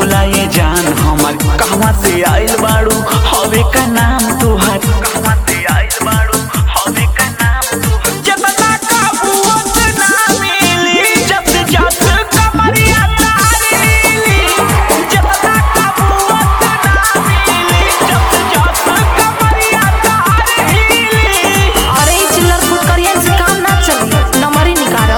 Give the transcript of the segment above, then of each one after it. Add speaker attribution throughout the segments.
Speaker 1: बोला ये जान हमर कहवा से आइल बाड़ू हवे का नाम तुहर कहवा से आइल बाड़ू हवे का नाम तुहर जतना काबूत ना मिली जब जब कमरिया तारीली जतना काबूत ना मिली जब जब कमरिया तारीली
Speaker 2: अरे ई चिल्लर फुटकरियन से काम ना चली नंबर ही निकालो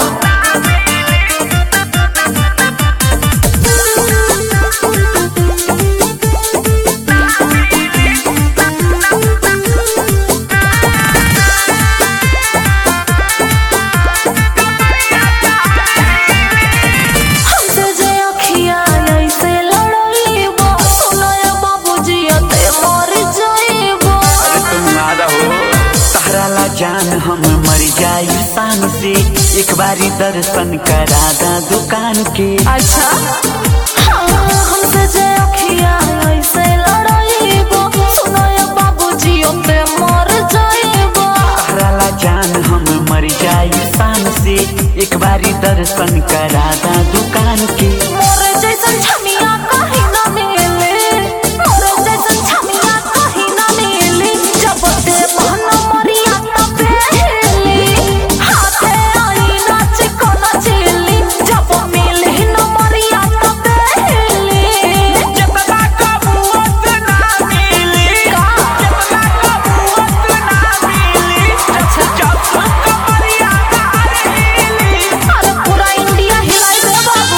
Speaker 2: हमसे जे अखिया ऐसे लड़ाईबो सुनाया बाबूजी ते मर जाईबो
Speaker 1: अरे तुम आदा हो तहरा ला जान हम मर जाई शान से एक बारी दर्शन करा दा दुकान के
Speaker 2: अच्छा हाँ, हमसे जे अखिया ऐसे लड़ाईबो सुनाया बाबूजी ते मर जाईबो
Speaker 1: तहरा ला जान हम मर जाई शान से एक बारी दर्शन करा दा दुकान के
Speaker 2: मोर जैसन छमिया कहीं ना मिले मोर जैसन छमिया कहीं ना मिले जब ते मन मरिया तब हेली हाथे आई नाच को नचली जब मिले न मरिया तब हेली
Speaker 1: जतना कबूत ना मिली जतना कबूत ना मिली
Speaker 2: अच्छा
Speaker 1: जब कमरिया तारीली
Speaker 2: अरे पूरा इंडिया हिलाई दे बाबू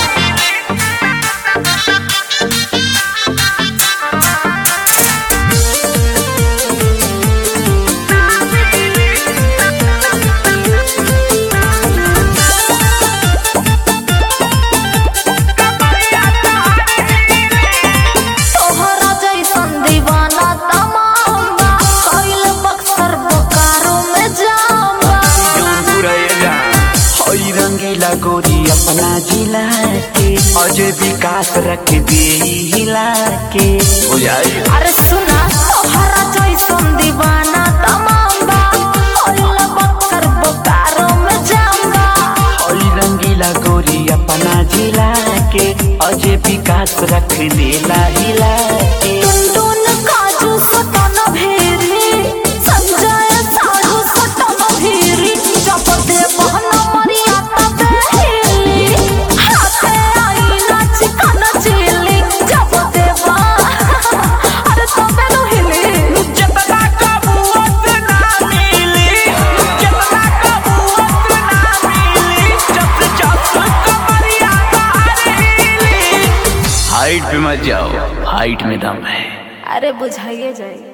Speaker 2: तोहरा जैसन दीवाना तमाम कइल बक्सर बोकारो में जामा
Speaker 1: हई रंगीला गोरी अपना जिला के अजय विकास रख दे हिला के बुझाई
Speaker 2: अरे सुना तोहरा जैसन दीवाना तमाम कइल बक्सर बोकारो में जामा
Speaker 1: हई रंगीला गोरी अपना जिला के अजय विकास रख देला हिला के
Speaker 2: टुनटुन काजू सटन भेरी संजय साधु सटन भेरी जब दे बहन मरिया तब हेली हाथे आई नाच कन चिली जब दे अरे तबे नो हिली
Speaker 1: जतना कबूत ना मिली जतना कबूत ना मिली जब जब कमरिया तारीली हाइट पे मत जाओ हाइट में दम है
Speaker 2: अरे बुझाइए जाए